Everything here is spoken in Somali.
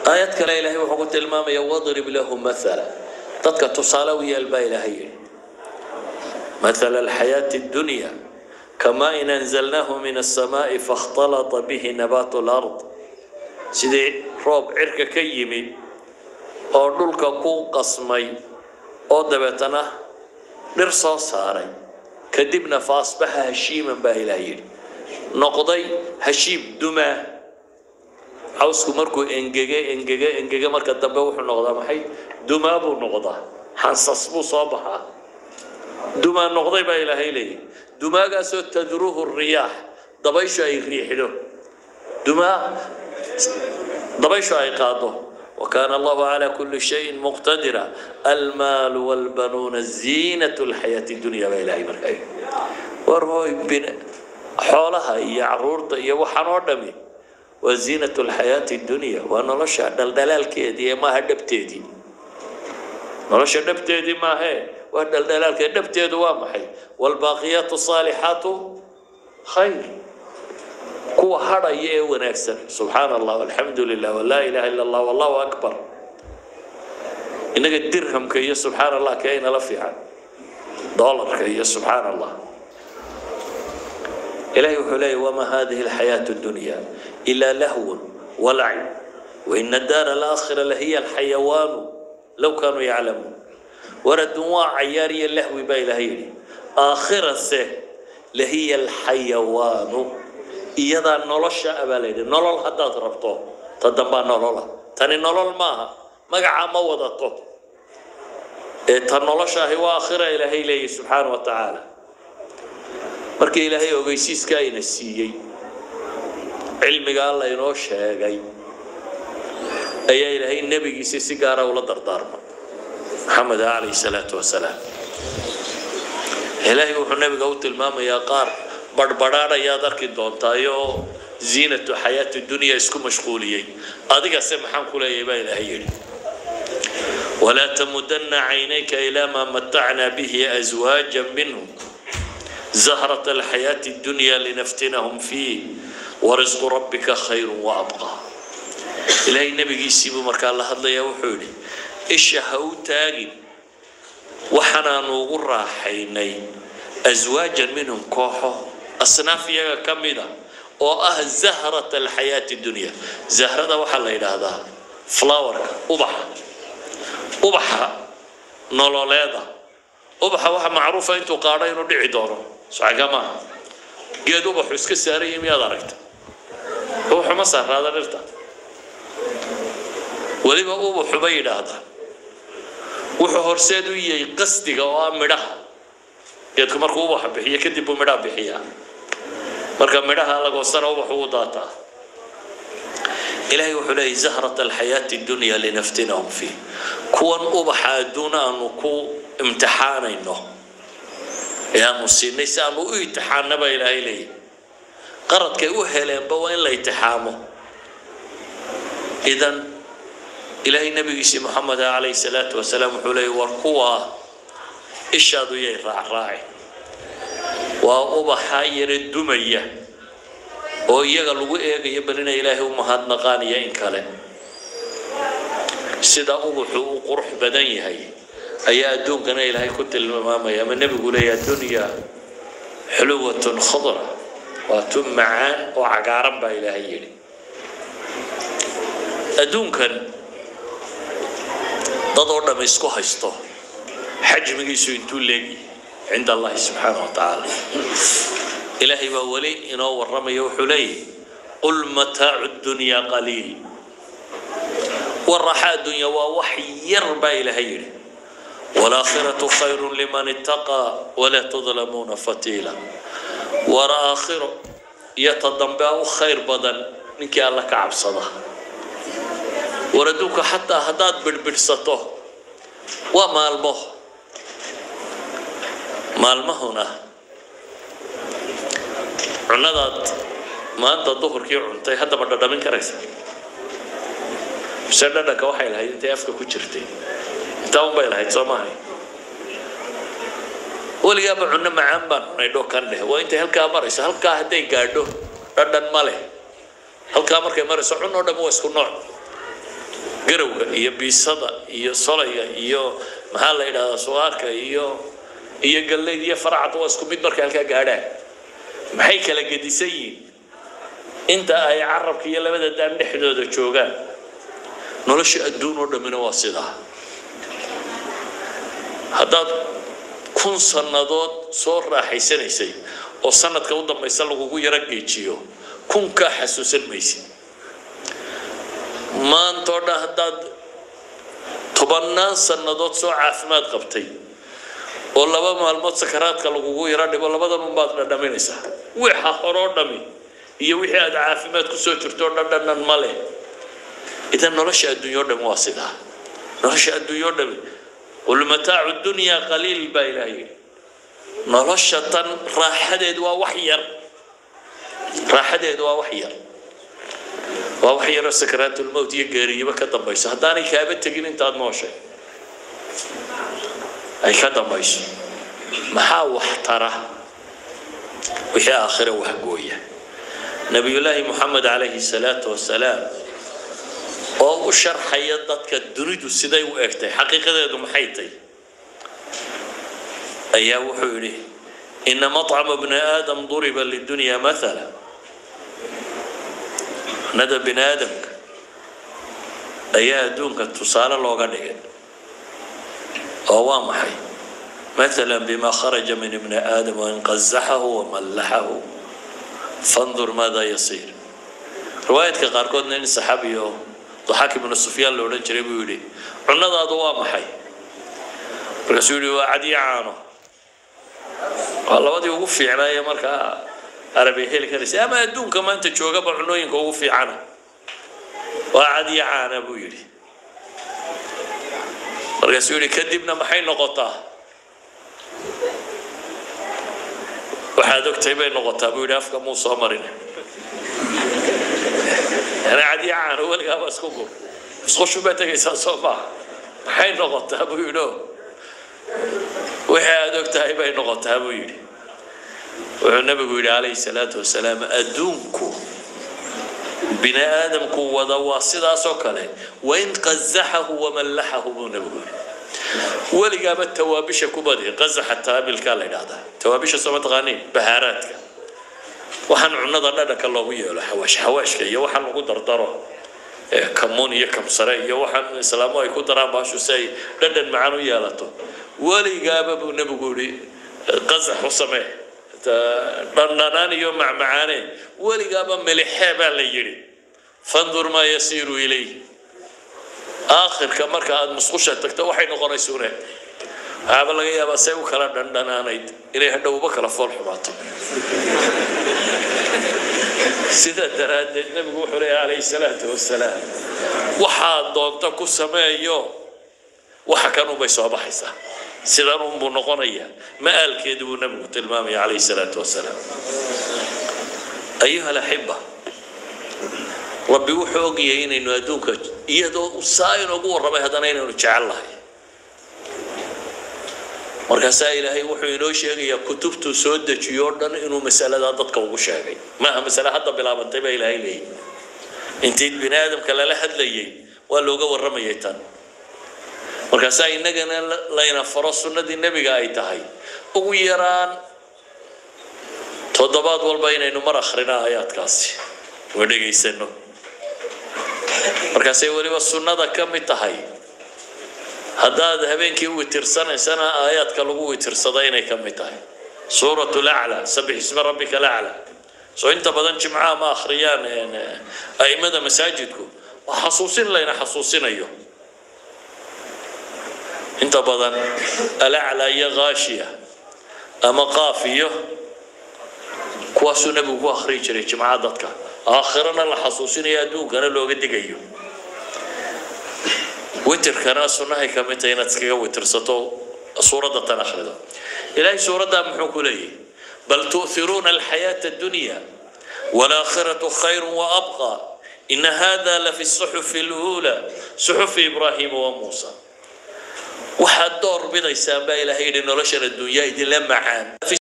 aayad kale ilaahay wuxuu ku tilmaamaya wadrib lahu mathala dadka tusaale u yeel baa ilaahay yidhi mathala alxayaati addunya kamaa in anzalnaahu min alsamaa'i fakhtalata bihi nabaatu lard sidii roob cirka ka yimi oo dhulka ku qasmay oo dabeetana dhir soo saaray kadibna fa asbaxa hashiiman baa ilaah yidhi noqday hashiim dumaa cawsku markuu engege engege engege marka dambe wuxuu noqdaa maxay dumaa buu noqdaa xansas buu soo baxaa dumaa noqday baa ilaahay leeyahy dumaagaasoo tadruhu riyaax dabayshu ay riixdo dumaa dabayshu ay qaado وكان الله على كل شيء مقتدرا المال والبنون زينة الحياة الدنيا بإلهي مركاي ورهوي بن حولها يا عرورتا يا وحنو دمي وزينة الحياة الدنيا وأنا لشا دلدلال كيدي ما هدبتيدي نلشا دبتيدي ما هي ودلدلال كيدي دبتيدي وامحي والباقيات الصالحات خير kuwa hadhaya ee wanaagsan subxaan allah alxamdu lilah walaa ilaha illa allah wallahu akbar innaga dirhamka iyo subxaan allah kee inala fiican doolarka iyo subxaan allah ilahay wuxuu leeyahy wama hadihi alxayaatu dunya ila lahwun walacib waina daara alaakhira lahiya alxayawaanu low kaanuu yaclamuun war adduun waa cayaar iyo lahwi baa ilahay yidhi aakhirase lahiya alxayawaanu iyadaa nolosha abaa la yidhi nolol haddaad rabto ta dambaa nolola tani nolol maaha magacaa ma wadato ee ta nolosha ahi waa aakhira ilaahay leeyahy subxaana wa tacaala markii ilaahay ogeysiiska ayna siiyey cilmiga alla inoo sheegay ayaa ilaahay nebigiisii si gaara ula dardaarmay maxamed calayhi salaatu wasalaam ilaahay wuxuu nebiga u tilmaamayaa qaar badhbadhaan ayaad arki doontaayoo ziinatu xayaati dunya isku mashquuliyey adigase maxaan ku leeyahay baa ilaahay yidhi walaa tamudana caynayka ilaa maa matacnaa bihi aswaaja minhum zahrata alxayaati dunya linaftinahum fiih warisqu rabbika khayru waabqa ilaahay nebigiisiibuu markaa la hadlayaa wuxuu yidhi isha ha u taagin waxaanaanu ugu raaxaynay aswaajan minhum kooxo asnaaf iyaga ka mida oo ah zahrat alxayaati dunya zahrada waxaa la yidhaahdaa flowerka ubaxa ubaxa nololeeda ubaxa waxaa macruufa intuu qaadho inuu dhici doono saga maaha geed ubaxu iska saaraya miyaad aragta ubaxu ma saaraada dhirta weliba ubaxu bay yidhaahdaan wuxuu horseed u yahay qasdiga oo ah midhaha geedku markuu ubaxa bixiyo kadib buu midhaha bixiyaa marka midhaha lagoosana ubaxu u daataa ilaahay wuxuu leeyahy zahrat alxayaati dunya linaftinahum fiih kuwan ubaxa adduun aanu ku imtixaanayno ee aanu siinay si aanu u imtixaana baa ilaahay leeyahy qaradkay u heleenba waa in la imtixaamo idan ilaahay nabigiisii moxamed calayhi salaatu wasalaam wuxuu leeyahy war kuwaa ishaadu yay raacraaci waa ubaxa yara dumaya oo iyaga lagu eegayo bal inay ilaahay u mahadnaqaaniyo in kale sida ubaxu u qurux badan yahay ayaa adduunkana ilaahay ku tilmaamaya ama nebigu leeyahy addunya xuluwatun khudra waa tun macaan oo cagaaran baa ilaahay yidhi adduunkan dad oo dham isku haysto xajmigiisu intuu leegi cinda allahi subxaana wa tacaala ilaahay baa weli inoo warramaya wuxuu leeyahy qul mataacu dunyaa qaliil waraxa addunya waa wax yar baa ilaahay yidhi walaakhiratu khayru liman ittaqaa walaa tudlamuuna fatiila war aakhiro iyo ta dambe u khayr badan ninkii alla ka cabsada war adduunka xataa haddaad bidhbidhsato waa maalmo maalmahuna cunadaad maanta duhurkii cuntay haddaba dhadhamin karaysa mise dhadhanka waxay lahayd intay afka ku jirtay intaa unbay lahayd soo maahay weligaaba cunno macaan baan cunay dho kan dheh waa intay halkaa marayso halkaa hadday gaadho dhadhan ma leh halkaa markay marayso cun oo dhan waa isku nooc garawga iyo biisada iyo solayga iyo maxaa la yidhahdaa sugaarka iyo iyo gallayd iyo faracda waa isku mid markay halkaa gaadhaan maxay kala gedisan yihiin inta ay carabka iyo labada daan dhexdooda joogaan nolosha adduun oo dhammina waa sidaa haddaad kun sannadood soo raaxaysanaysay oo sanadka u dambaysa lagugu yaro geejiyo kunkaa xasuusan maysid maantoo dhan haddaad tobannaan sannadood soo caafimaad qabtay oo laba maalmood sakaraadka lagugu yaro dhigo labadan unbaad dhadhaminaysaa wixa horoo dhami iyo wixii aad caafimaad kusoo jirto dhadhanan ma leh idan nolosha adduunyo dhami waa sidaa nolosha adduunyo dhami qul mataacu dunyaa qaliil baa ilaah yidhi nolosha tan raaxadeedu waa wax yar raaxadeedu waa wax yar waa wax yaroo sakaraatulmowt iyo geeriyaba ka dambayso haddaanay kaaba tegin intaad nooshay ay ka dambayso maxaa wax tara wixii aakhire wax gooya nabiyullaahi moxamed calayhi salaatu wasalaam oo u sharxaya dadka dunidu siday u egtay xaqiiqadeedu maxay tay ayaa wuxuu yidhi ina maطcama bni aadam duriba lidunya maala nada bini aadamka ayaa adduunka tusaale looga dhigay oo waa maxay مثلا بما خرج من ابن آدم وإن قزحه وملحه فانظر ماذا يصير رواية قاركود نين صحابي ضحاك بن سفيان لو رجل جري بيقولي عنا ذا ضوا محي رسولي وعدي عانو والله ودي وقف في عناية مركا عربي هيل كرسي أما يدون كمان تشوغا بعنوين وقف في عنا وعدي عانا بيقولي رسولي كدبنا محي نقطه waxaad ogtahay bay noqotaa buu yidhi afka muu soo marin yani cadi caano weligaaba isku gur isqushu baa tegaysaa soo maaha maxay noqotaa buu yidhi o wixii aad ogtahay bay noqotaa buu yidhi wuxuu nabigu yidhi calayhi salaatu wasalaam adduunku bini aadamku wada waa sidaasoo kale wain qazaxahu wamallaxahu buu nabigu yidhi weligaaba tawaabisha ku badi qazaxa taabilkaa la yidhahdaa tawaabisha soo mataqaaniin bahaaraadka waxaan cunada dhadhanka loogu yeelo xawaash xawaashka iyo waxaan lagu dardaro kamuun iyo kamsare iyo waxaan islaamu ay ku daraan baashu si ay dhadhan macaan u yeelato weligaaba buu nebigu yihi qazax u samee dhandhanaan iyo macmacaane weligaaba milixee baa la yidhi fandur maa yasiiru ilayh aakhirka marka aada musqusha tagto waxay noqonaysune waxaaba laga yaabaa say u kala dhandhanaanayd inay hadhowba kala fool xumaato sidaa daraaddeed nabigu wuxuu leeya calayhi salaatu wasalaam waxaad doonto ku sameeyo waxa kan unbay soo baxaysaa sidan unbuu noqonayaa ma-aalkeedu buu nabigu tilmaamaya calayhi salaatu wasalaam ayuha alaxiba rabbi wuxuu ogyahay inaynu adduunka iyadoo saa inoogu warramay haddana inaynu jecel lahay markaasaa ilaahay wuxuu inoo sheegayaa kutubtuu soo dejiyo o dhan inuu masaladaa dadka ugu sheegay maaha masale hadda bilaabantay baa ilaahay leeyahy intii bini aadamka lala hadlayay waa looga warramayay tan markaasaa innagana layna faro sunnadii nebiga ay tahay ugu yaraan toddobaad walba inaynu mar akhrina aayaadkaasi oo dhegaysano markaasay weliba sunnada ka mid tahay haddaad habeenkii witirsanaysana aayaadka lagu witirsada inay ka mid tahay suurat lacla sabix isma rabbika lacla soo inta badan jimcaha ma akhriyaan a'immada masaajidku waa xasuusin layna xasuusinayo inta badan alacla iyo ghaashiya ama qaaf iyo kuwaasuu nabigu ku akhriyi jiray jimcaha dadka aakhirana la xasuusinayo adduunkana looga digayo witirkana sunnahay ka mid tahay inaad iskaga witirsato suuradda tan akhrido ilaahay suuraddaa muxuu ku leeyahy bal tu'thiruuna alxayaata addunya waalaakhiratu khayru waabqa ina hada lafi suxufi luula suxufi ibraahiima wa muusa waxaad door bidaysaan baa ilaahay yidhi noloshan adduunyaa idinla macaan